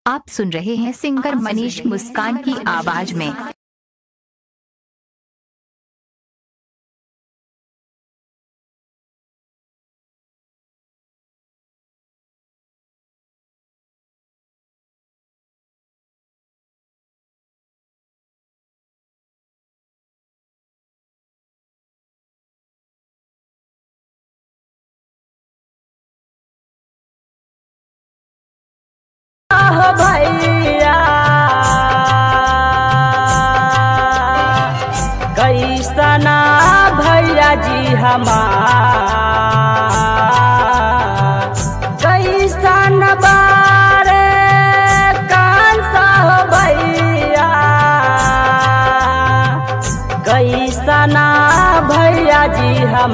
आप सुन रहे हैं सिंगर मनीष मुस्कान की आवाज में हो भैया कैसना भैया जी हमार कैसन बारे कान सा हो भैया कैसना भैया जी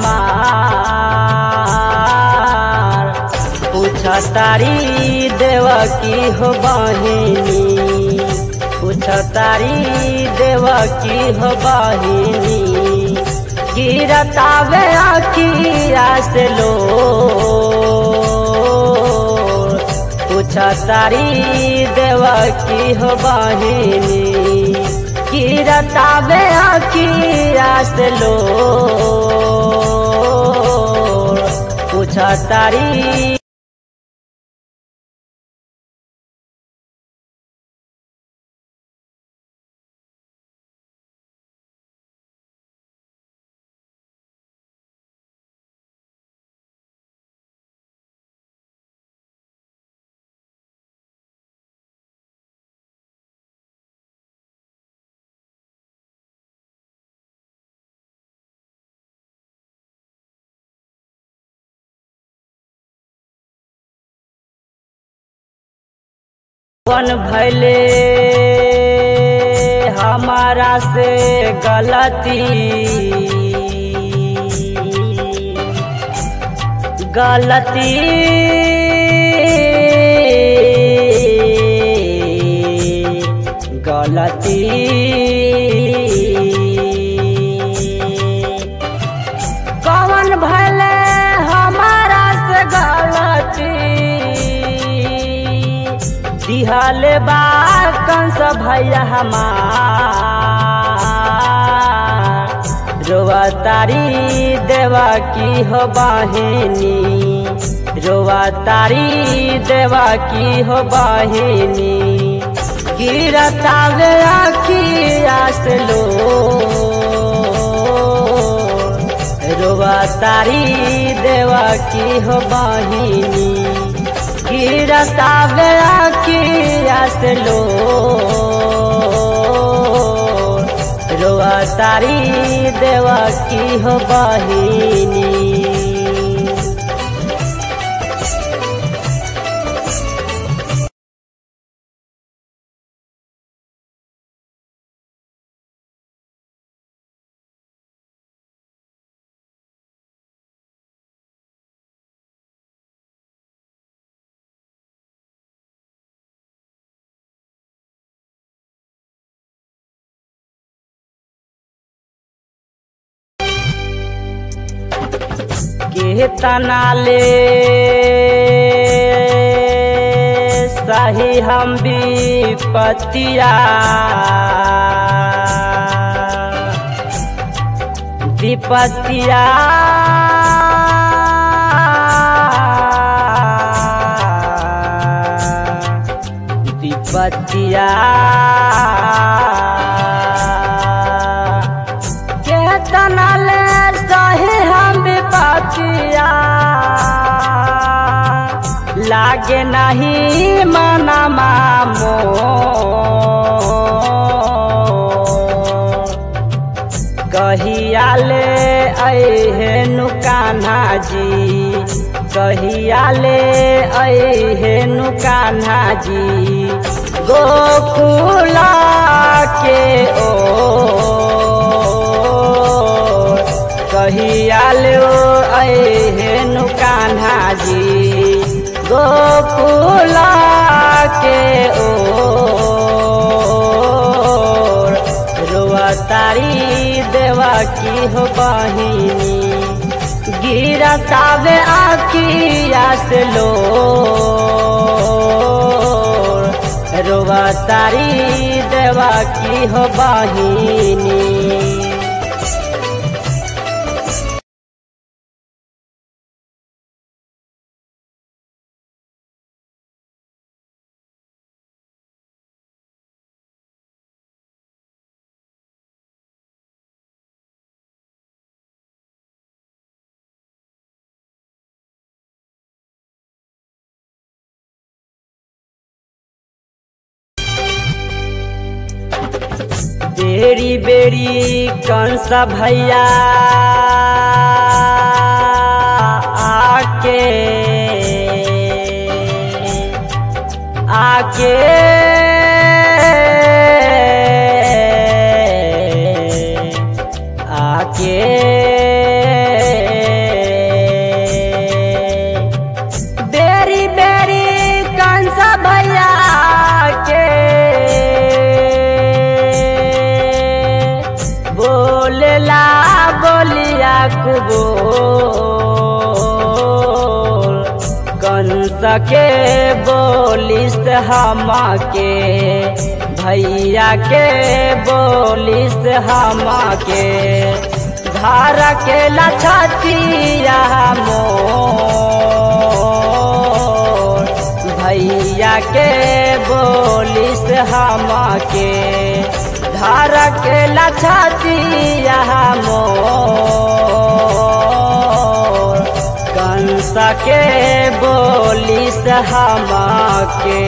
हमार पूछतारी देव की हो बहिनी पूछतारी देव की हो बहिनी गिरतावे अखिया से लो पूछतारी देव की हो बहिनी गिरतावे अखिया से लो पूछतारी कौन भैले हमारा से गलती गलती गलती कौन भले हमारा से गलती दिहले बा कंस भैया हमार रोवा तारी देवा की हो बहिनी रोवा तारी देवा की हो बहिनी गिरतावे अखिया से लो रोवा तारी देवा की हो बहिनी गिरतावे अखिया से लो रोवा तारी देवा की हो बहिनी के तनाले सही हम विपतिया विपतिया विपतिया केतना ले सही हम विपतिया लागे नहीं मना मामो कहिया ले अहे नुकान्हा जी कहिया ले अहे नुकान्हा जी गोकुला के ओ कहिया ले अहे नुकान्हा जी गोकुला के ओ रोआ तारी देवा की हो बहिनी गिरतावे आखिया से लो रोवा तारी देवा की हो बहिनी बेरी बेरी कंस भैया आके आके आके बेरी बेरी कंस भैया के बोलला बोलिया कुबोल कंस के बोलिस हम के भैया के बोलिस हम के घर के लछतिया मोर भैया के बोलिस हम के घर के लछतिया मोर कंस के बोलिस हम के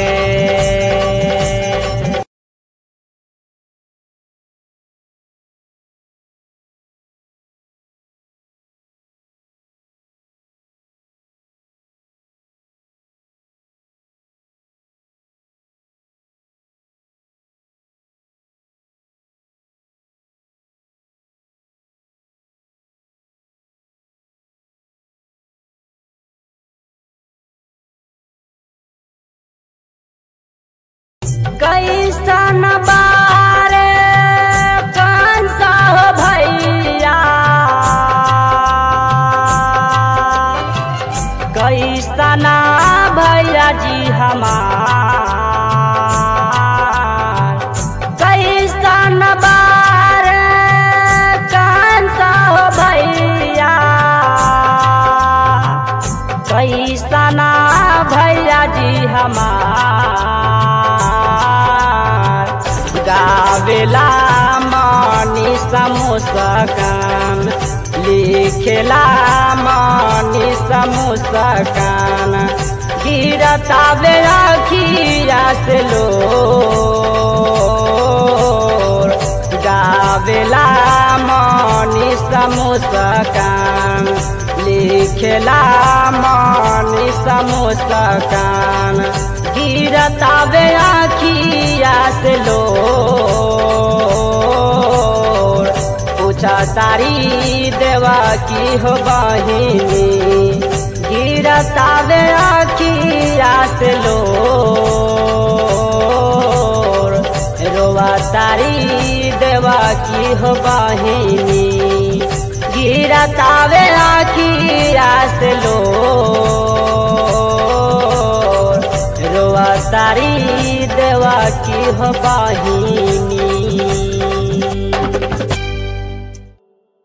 कैसन बारे कंस हो भैया कैसना भैया जी हमार कैसन बारे कंस हो भैया कैसना भैया जी हमार गावेला मनी समुसकान लिखेला मनी समुसकान गिरता बे अखिया से लो गावेला मनी समुसकान लिखेला मनी समुसकान गिरता बे अखिया से लो पूछा तारी देवा की हो बहिनी गिरता बे अखिया से लो रोवा तारी देवा की हो बहिनी गिरता बे अखिया से लो रोवा तारी देवा की हो बाही